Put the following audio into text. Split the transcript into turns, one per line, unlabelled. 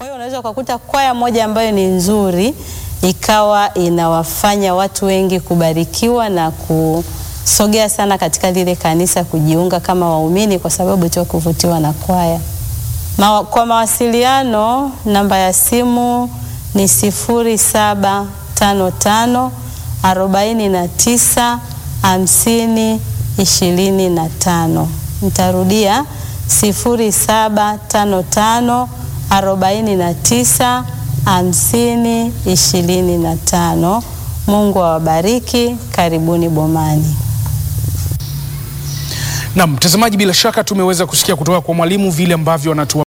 Kwa hiyo unaweza ukakuta kwaya moja ambayo ni nzuri ikawa inawafanya watu wengi kubarikiwa na kusogea sana katika lile kanisa kujiunga kama waumini kwa sababu tu ya kuvutiwa na kwaya. Ma, kwa mawasiliano namba ya simu ni sifuri saba tano tano arobaini na tisa hamsini ishirini na tano. Nitarudia sifuri saba tano tano arobaini na tisa hamsini ishirini na tano. Mungu awabariki. Karibuni Bomani.
Na mtazamaji, bila shaka tumeweza kusikia kutoka kwa mwalimu vile ambavyo anatua